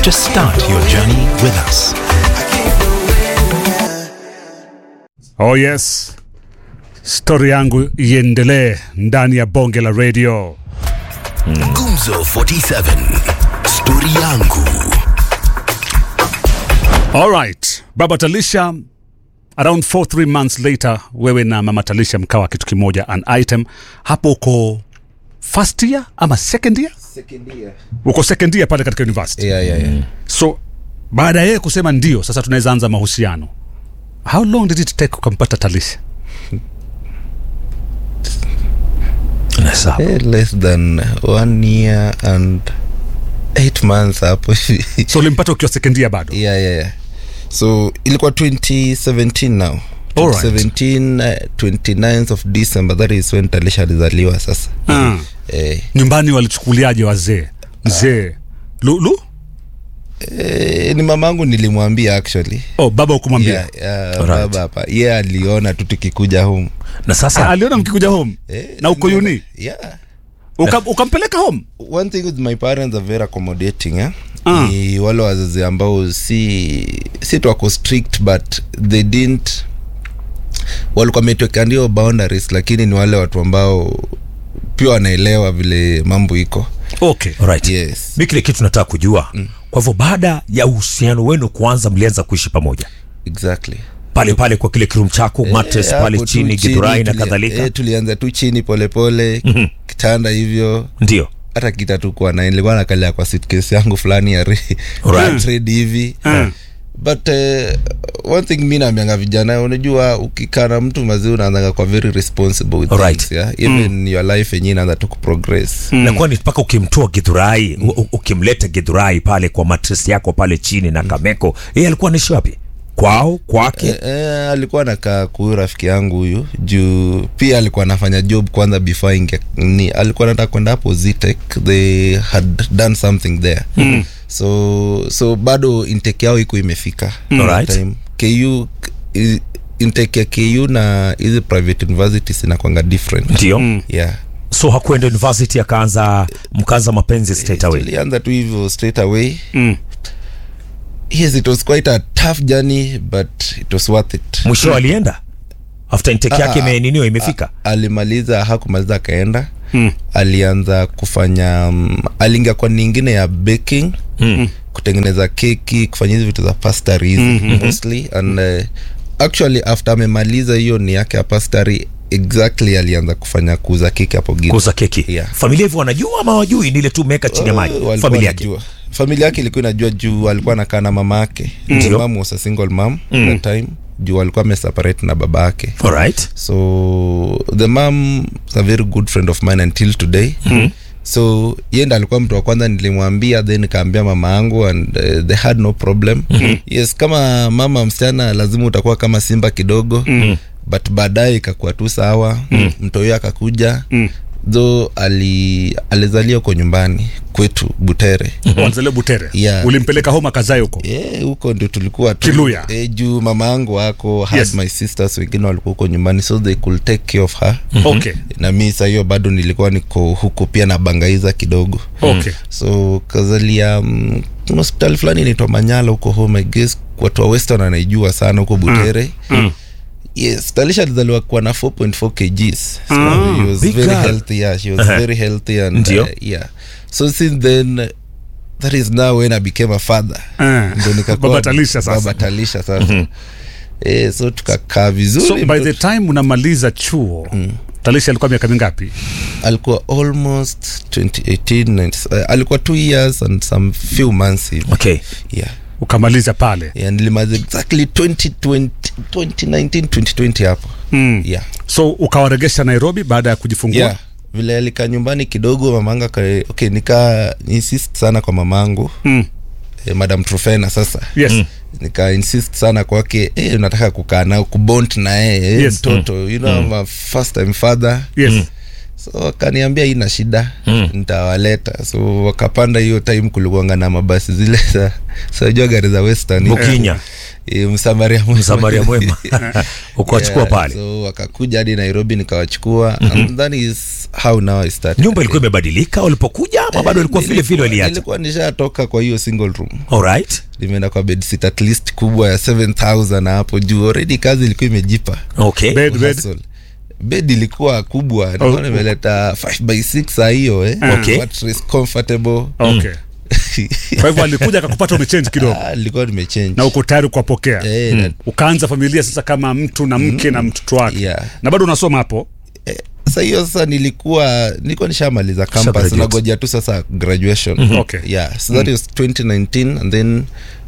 to start your journey with us. Oh yes, stori yangu iendelee ndani ya bonge la radio. Gumzo 47 Stori yangu Alright, baba Talisha, around 4 3 months later, wewe na mama Talisha mkawa kitu kimoja, an item hapo. Uko first year ama second year? Uko second year pale katika university. yeah, yeah, yeah. So baada ya yeye kusema ndio, sasa tunaweza anza mahusiano. How long did it take ukampata Talisha? Eh, less than one year and eight months hapo hivi. So ulimpata ukiwa second year bado? yeah, yeah, yeah. so ilikuwa 2017 now Alright. 2017 uh, 29th of december that is when talisha alizaliwa sasa Ah. eh, Nyumbani walichukuliaje wazee? Mzee Lulu? eh, ni mamangu nilimwambia actually Oh, baba ukumwambia? yeah, yeah, baba hapa ye yeah, aliona tu tukikuja home na sasa aliona mkikuja home Eh, na uko uni yeah Uka, ukampeleka home one thing with my parents are very accommodating eh? Ah. ni wale wazazi ambao si si tu wako strict but they didn't walikuwa wametweka ndio boundaries lakini ni wale watu ambao pia wanaelewa vile mambo iko okay right. yes mi kile kitu nataka kujua mm. kwa hivyo baada ya uhusiano wenu kuanza mlianza kuishi pamoja exactly pale pale kwa kile kirum chako mattress Eh, pale hapo tu chini githurai na tulia- kadhalika eh, tulianza tu chini polepole pole, kitanda hivyo ndio hata kita tu kuwa na nilikuwa nakalia kwa suitcase yangu fulani ya re- Right. trade hivi Mm. but uh, one thing mi naambianga vijana unajua ukikaa na mtu mazii unaanzaga kwa very responsible with Right. things, yeah? even your life yenyewe inaanza tu kuprogress mm. nakuwa ni mpaka ukimtoa githurai mm. ukimleta githurai pale kwa mattress yako pale chini na kameko yeye alikuwa anaishi wapi kwao kwake Eh, eh, alikuwa nakaa kuhuyu rafiki yangu huyu juu pia alikuwa anafanya job kwanza before inge, ni alikuwa nataka kwenda hapo Zitec they had done something there mm. so so bado intake yao iko imefika Alright. time ku i- intake ya ku na hizi private universities inakwanga different ndio mm. yeah so hakuenda university akaanza mkaanza mapenzi straight away tulianza tu hivyo straight away Mm. yes it was quite a tough journey but it was worth it mwisho alienda after intake Ah, yake ah, imeniniwa imefika alimaliza hakumaliza akaenda Mm. alianza kufanya um, aliingia kwa nyingine ya baking Mm. kutengeneza keki kufanya hizi vitu za pastry hizi mm-hmm. mostly and uh, actually after amemaliza hiyo ni yake ya pastry exactly alianza kufanya kuuza keki hapo Githu. kuuza keki Yeah. familia hivyo wanajua ama wajui ni ile tu meka chini ya maji Uh, walikuwa familia yake wanajua. familia yake ilikuwa inajua juu alikuwa anakaa na mama yake Ndio. mom was a single mom mm. that time juu alikuwa ameseparate na baba yake alright so the mom is a very good friend of mine until today mm-hmm. so yenda alikuwa mtu wa kwanza nilimwambia then nikaambia mama yangu and uh, they had no problem mm-hmm. yes kama mama msichana lazima utakuwa kama simba kidogo mm-hmm. but baadaye ikakuwa tu sawa mm-hmm. mtoyo akakuja mm tho ali alizalia huko nyumbani kwetu butere wanzele butere Yeah. ulimpeleka home akazae huko Eh, huko ndio tulikuwa tu Kiluya. Eh, juu mama yangu wako had Yes. my sisters wengine walikuwa huko nyumbani so they could take care of her okay na mi saa hiyo bado nilikuwa niko huko pia na bangaiza kidogo okay so kazalia um, hospitali fulani inaitwa manyala huko home I guess watu wa western anaijua sana huko butere Mm. yes talisha alizaliwa kuwa na 4.4 kgs so Ah, he was big very girl. healthy yeah she was Uh-huh. very healthy and Ndio. uh, yeah so since then uh, that is now when i became a father Ah. ndo nikakuwa Baba Talisha sasa. baba talisha sasa eh, so tukakaa vizuri so by mtoto- the time unamaliza chuo talisha alikuwa miaka mingapi alikuwa almost 2018 90 uh, alikuwa two years and some few months hivi okay yeah ukamaliza pale yeah, nilimaliza exactly 2020 2019 2020 hapo mm. yeah so ukawaregesha nairobi baada ya kujifungua yeah vile alikaa nyumbani kidogo mamanga ka, okay nika insist sana kwa mamangu Mm. eh, madam trofena sasa yes nika insist sana kwake eh, nataka kukaa nao kubont na yeye eh, Yes. mtoto you know, I'm a first time father yes so wakaniambia ina shida mm. nitawaleta so wakapanda hiyo time kulikuanga na mabasi zile za sajua gari za western bukinya eh, msamaria mwema. msamaria mwema ukawachukua Yeah, pale so wakakuja hadi nairobi nikawachukua and that is how now I started nyumba ilikuwa imebadilika walipokuja ama bado ilikuwa vile vile waliacha nilikuwa nishatoka kwa hiyo single room alright nimeenda kwa bedsit at least kubwa ya 7000 na hapo juu already kazi ilikuwa imejipa okay Bed, bed. Hustle. bed ilikuwa kubwa nilikuwa Oh. nimeleta 5 by 6 saa hiyo eh. Okay. Mattress comfortable okay kwa hivyo alikuja akakupata umechange kidogo Ah, nilikuwa nimechange na uko tayari kuwapokea Eh, na- ukaanza familia sasa kama mtu na mke na mtoto wake Yeah. na bado unasoma hapo sasa hiyo sasa nilikuwa nilikuwa nishamaliza campus graduate. nagoja tu sasa graduation Okay. yeah so that was 2019 and then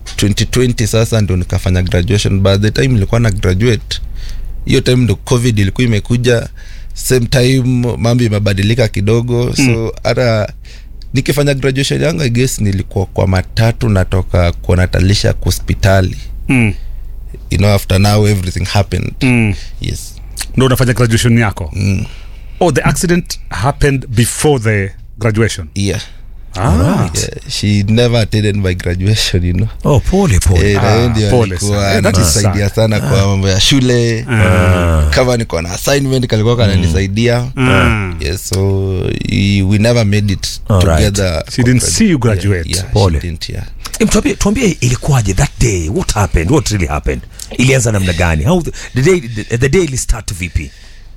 2020 sasa ndo nikafanya graduation by the time nilikuwa na graduate hiyo time ndo covid ilikuwa imekuja same time mambo imebadilika kidogo so hata nikifanya graduation yangu i guess nilikuwa kwa matatu natoka kuonatalisha kwa hospitali mm. you know after now everything happened Mm. yes ndo unafanya graduation yako mm. oh the accident happened before the graduation yeah ah. yeah, she never attended my graduation you know oh pole pole Eh, na yeye ndio pole alikuwa sana. Eh, that is ananisaidia sad. sana kwa mambo ya shule kama niko na assignment kalikuwa kananisaidia Mm. yes so he- we never made it Alright. together She didn't see you graduate. yeah, yeah, Pole. she didn't, yeah. Em, tuambie, tuambie ilikuwaje that day what happened what really happened ilianza namna gani how the, the day the, the day ilistart vipi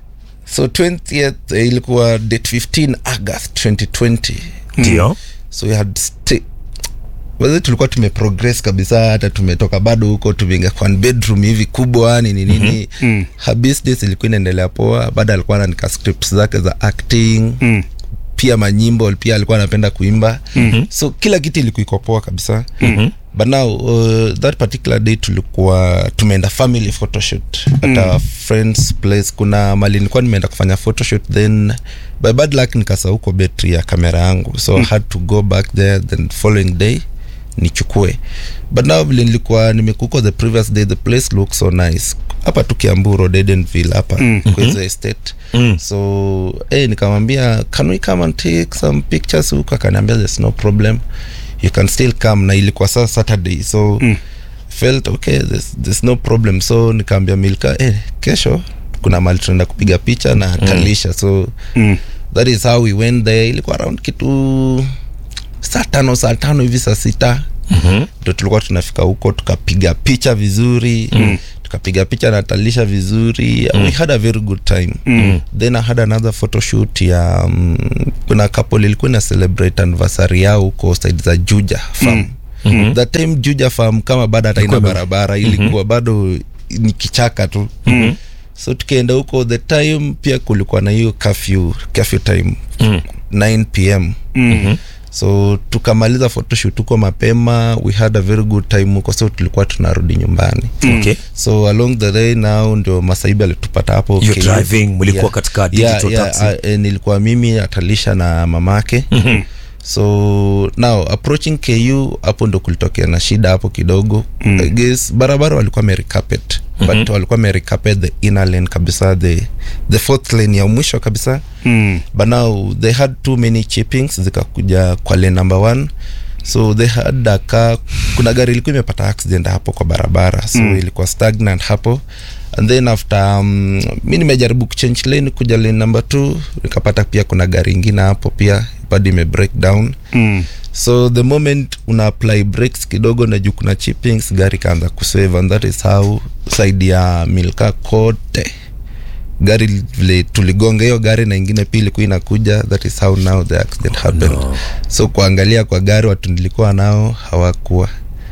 so 20th eh, ilikuwa date 15 august 2020 ndio so we had stay Wazee tulikuwa tumeprogress kabisa hata tumetoka bado huko tumeingia kwa bedroom hivi kubwa nini nini mm-hmm. her business ilikuwa inaendelea poa bado alikuwa anaandika scripts zake za acting Mm. pia manyimbo pia alikuwa anapenda kuimba mm-hmm. so kila kitu ilikuwa iko poa kabisa mm-hmm. but now uh, that particular day tulikuwa tumeenda family photoshoot at our friends place kuna mali nilikuwa nimeenda kufanya photoshoot then by bad luck nikasa huko betri ya kamera yangu so i had to go back there then following day nichukue but now vile nilikuwa nimekuko the previous day the place looks so nice hapa tu kiambu road edenville hapa mm. kwa hizo estate mm. so hey, nikamwambia can we come and take some pictures huko akaniambia there's no problem you can still come na ilikuwa saa saturday so mm. felt okay there's, there's no problem so nikaambia milka eh, kesho kuna mali tunaenda kupiga picha na talisha so Mm. that is how we went there ilikuwa around kitu saa tano saa tano hivi saa sita mm-hmm. ndo tulikuwa tunafika huko tukapiga picha vizuri mm. tukapiga picha na talisha vizuri mm. we had a very good time mm. then i had another photoshoot ya um, kuna couple ilikuwa ina celebrate anniversary yao huko side za juja farm mm-hmm. that time juja farm kama bado hata ina barabara ilikuwa mm-hmm. bado ni kichaka tu mm-hmm so tukienda huko the time pia kulikuwa na hiyo curfew, curfew time mm. 9 pm mm-hmm. so tukamaliza photoshoot huko mapema we had a very good time huko so tulikuwa tunarudi nyumbani okay so along the day now ndio masaibi alitupata hapo You're KU. driving, mlikuwa katika digital taxi. uh, eh, nilikuwa mimi atalisha na mamake mm-hmm so now approaching ku hapo ndo kulitokea na shida hapo kidogo mm. I guess barabara walikuwa merecapet mm-hmm. but walikuwa merecapet the inner lane kabisa the, the fourth lane ya mwisho kabisa Mm. but now they had too many chippings zikakuja kwa lane number one so they had a car kuna gari ilikuwa imepata accident hapo kwa barabara so mm. ilikuwa stagnant hapo and then after um, mi nimejaribu kuchange lane kuja lane number two nikapata pia kuna gari ingine hapo pia bado ime break down Mm. so the moment una apply brakes kidogo na juu kuna chippings gari kaanza kusave and that is how side ya milka kote gari vile tuligonga hiyo gari na ingine pia ilikuwa inakuja that is how now the accident happened no. so kuangalia kwa gari watu nilikuwa nao hawakuwa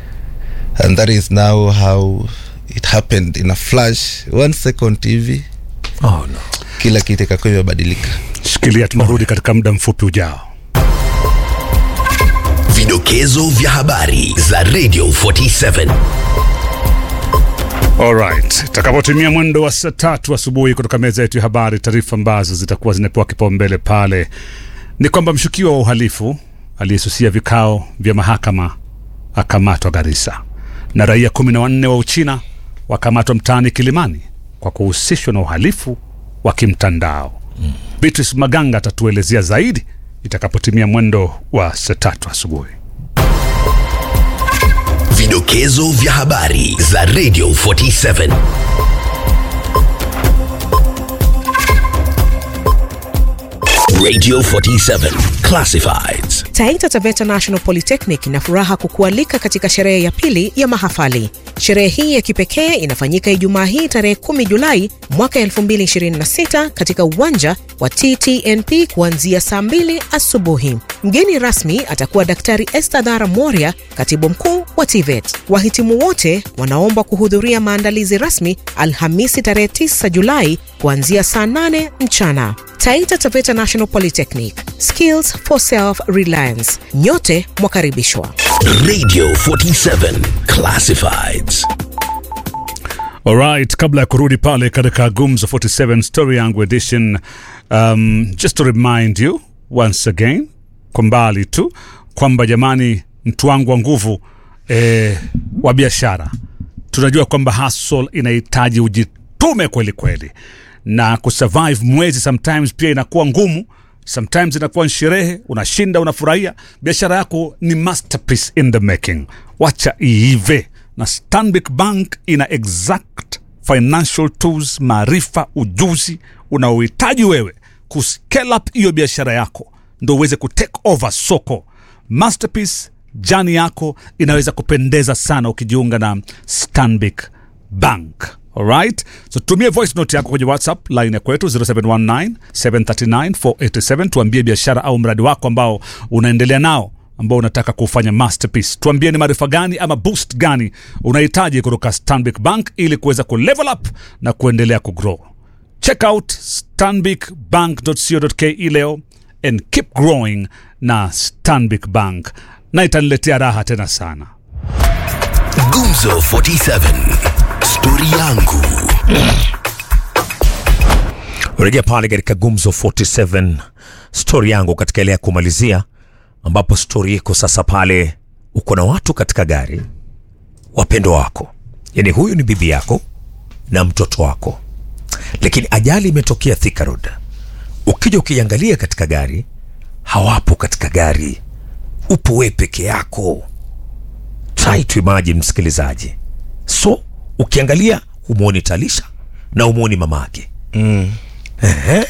and that is now how it happened in a flash one second hivi oh no kila kitu ikakuwa imebadilika shikilia tunarudi katika muda mfupi ujao Vidokezo vya habari za Radio 47. Alright, itakapotimia mwendo wa saa tatu asubuhi kutoka meza yetu ya habari, taarifa ambazo zitakuwa zinapewa kipaumbele pale ni kwamba mshukiwa wa uhalifu aliyesusia vikao vya mahakama akamatwa Garissa, na raia kumi na wanne wa Uchina wakamatwa mtaani Kilimani kwa kuhusishwa na uhalifu wa kimtandao. Mm. Beatrice Maganga atatuelezea zaidi itakapotimia mwendo wa saa tatu asubuhi. Vidokezo Vidokezo vya habari za Radio 47. Radio 47 Classifieds. Taita Taveta National Polytechnic ina furaha kukualika katika sherehe ya pili ya mahafali. Sherehe hii ya kipekee inafanyika Ijumaa hii tarehe 10 Julai mwaka 2026 katika uwanja wa TTNP kuanzia saa 2 asubuhi. Mgeni rasmi atakuwa Daktari Esther Dhara Moria, katibu mkuu wa TVET. Wahitimu wote wanaomba kuhudhuria maandalizi rasmi Alhamisi tarehe 9 Julai kuanzia saa 8 mchana. Taita Taveta National Polytechnic, skills for self-reliance. Nyote mwakaribishwa. Radio 47 Classifieds. Alright, kabla ya kurudi pale katika Gumzo 47 Story Yangu Edition, um, just to remind you once again kwa mbali tu kwamba jamani, mtu wangu wa nguvu eh, wa biashara, tunajua kwamba hustle inahitaji ujitume kweli kweli, na kusurvive mwezi sometimes pia inakuwa ngumu sometimes inakuwa ni sherehe, unashinda, unafurahia. Biashara yako ni masterpiece in the making, wacha iive. Na Stanbic Bank ina exact financial tools, maarifa, ujuzi unaohitaji wewe kuscale up hiyo biashara yako, ndo uweze kutake over soko. Masterpiece jani yako inaweza kupendeza sana ukijiunga na Stanbic Bank. Alright, so tumie voice note yako kwenye WhatsApp line ya kwetu 0719 739 487. Tuambie biashara au mradi wako ambao unaendelea nao ambao unataka kufanya masterpiece. Tuambie ni maarifa gani ama boost gani unahitaji kutoka Stanbic Bank ili kuweza kulevel up na kuendelea kugrow. Check out stanbicbank.co.ke leo and keep growing na Stanbic Bank, na itaniletea raha tena sana. Gumzo 47 Story yangu. rejea pale katika gumzo 47 stori yangu katika ile ya kumalizia ambapo stori iko sasa pale uko na watu katika gari wapendo wako yaani huyu ni bibi yako na mtoto wako lakini ajali imetokea Thika Road ukija ukiangalia katika gari hawapo katika gari upo we peke yako try to imagine msikilizaji so ukiangalia humwoni talisha na humwoni mamake Ehe.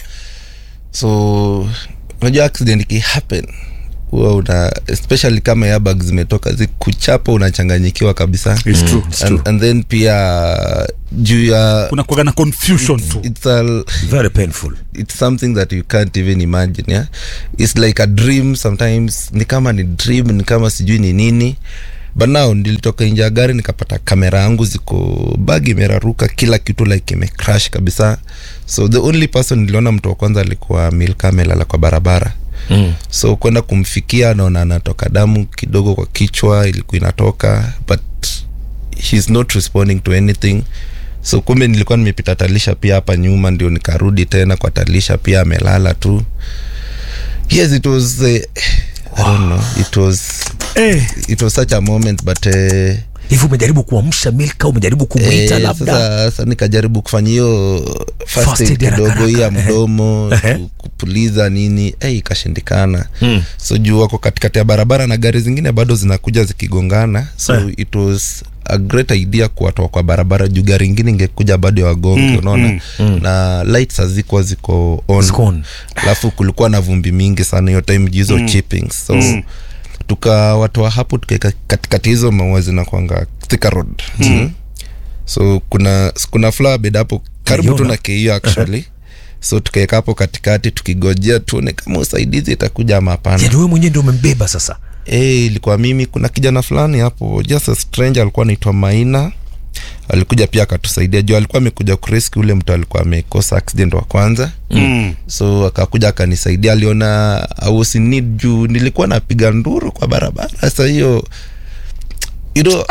so unajua accident ikihappen huwa una especially kama airbag zimetoka zikuchapa unachanganyikiwa kabisa It's true, it's true. and, and then pia juu ya Kuna kuwaga na confusion tu. it's a, very painful it's something that you can't even imagine yeah? it's like a dream sometimes ni kama ni dream ni kama sijui ni nini but now nilitoka nje ya gari nikapata kamera yangu ziko bag imeraruka kila kitu like imecrash kabisa so the only person niliona mtu wa kwanza alikuwa milka amelala kwa barabara mm. so kwenda kumfikia naona anatoka damu kidogo kwa kichwa ilikuwa inatoka but he's not responding to anything so kumbe nilikuwa nimepita talisha pia hapa nyuma ndio nikarudi tena kwa talisha pia amelala tu yes it was uh, I don't know it was Eh, it was such a moment but uh, hivi umejaribu kuamsha milka umejaribu kumwita Eh, labda sasa, sasa nikajaribu kufanya hiyo first First aid aid haraka kidogo hii ya haraka, ehe. mdomo Ehe. ku- kupuliza nini eh, ikashindikana so juu wako katikati ya barabara na gari zingine bado zinakuja zikigongana so Eh. it was a great idea kuwatoa kwa barabara juu gari ingine ingekuja bado ya wagonge unaona na lights hazikuwa ziko on Ziko on. alafu kulikuwa na vumbi mingi sana hiyo time juu hizo chippings so tukawatoa hapo tukaeka katikati hizo maua zinakwanga Thika road mm. so kuna kuna flower bed hapo karibu tu Naiona. na keio actually so tukaeka hapo katikati tukigojea tuone kama usaidizi itakuja ama hapana yani wewe mwenyewe ndio umembeba sasa Eh, ilikuwa mimi kuna kijana fulani hapo just a stranger alikuwa anaitwa maina alikuja pia akatusaidia juu alikuwa amekuja kureski ule mtu alikuwa amekosa accident wa kwanza mm. so akakuja akanisaidia aliona I was in need juu nilikuwa napiga nduru kwa barabara sasa hiyo you know,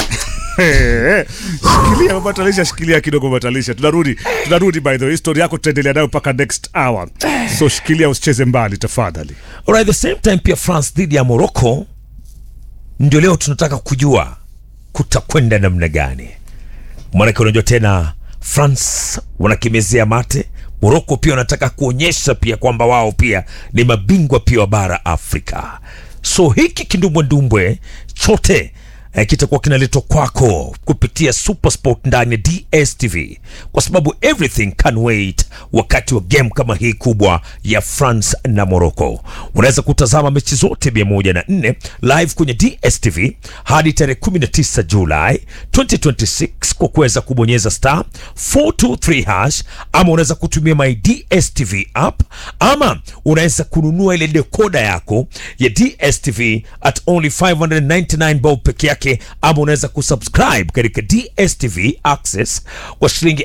shikilia mabatalisha shikilia kidogo mabatalisha tunarudi tunarudi by the way story yako tutaendelea nayo mpaka next hour so shikilia usicheze mbali tafadhali Alright, the same time pia France dhidi ya Morocco ndio leo tunataka kujua kutakwenda namna gani. Maanake unajua tena France wanakimezea mate, Morocco pia wanataka kuonyesha pia kwamba wao pia ni mabingwa pia wa bara Afrika. So hiki kindumbwendumbwe chote eh, kitakuwa kinaletwa kwako kupitia Supersport ndani ya DStv, kwa sababu everything can wait wakati wa game kama hii kubwa ya France na Morocco. Unaweza kutazama mechi zote 104 live kwenye DStv hadi tarehe 19 Julai 2026 kwa kuweza kubonyeza star 423 hash, ama unaweza kutumia my DStv app, ama unaweza kununua ile dekoda yako ya DStv at only 599 bob peke yake, ama unaweza kusubscribe katika DStv Access kwa shilingi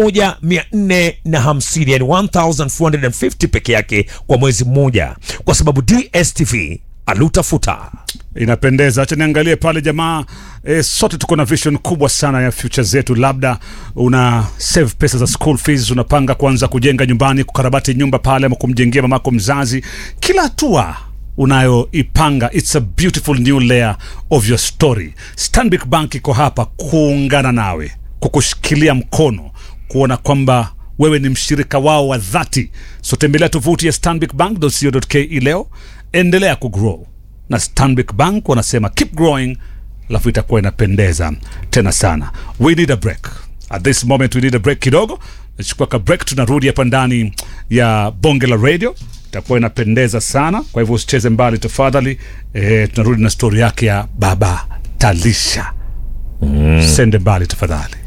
1450 yani 1450 peke yake kwa mwezi mmoja, kwa sababu DStv alutafuta inapendeza acha niangalie pale jamaa e, sote tuko na vision kubwa sana ya future zetu labda una save pesa za school fees unapanga kuanza kujenga nyumbani kukarabati nyumba pale ama kumjengea mamako mzazi kila hatua unayoipanga its a beautiful new layer of your story stanbic bank iko hapa kuungana nawe kukushikilia mkono kuona kwamba wewe ni mshirika wao wa dhati so tembelea tovuti ya stanbicbank.co.ke leo endelea kugrow na stanbic bank wanasema keep growing alafu itakuwa inapendeza tena sana we need a break at this moment we need a break kidogo nachukua ka break tunarudi hapa ndani ya bonge la radio itakuwa inapendeza sana kwa hivyo usicheze mbali tafadhali e, tunarudi na stori yake ya baba talisha mm. sende mbali tafadhali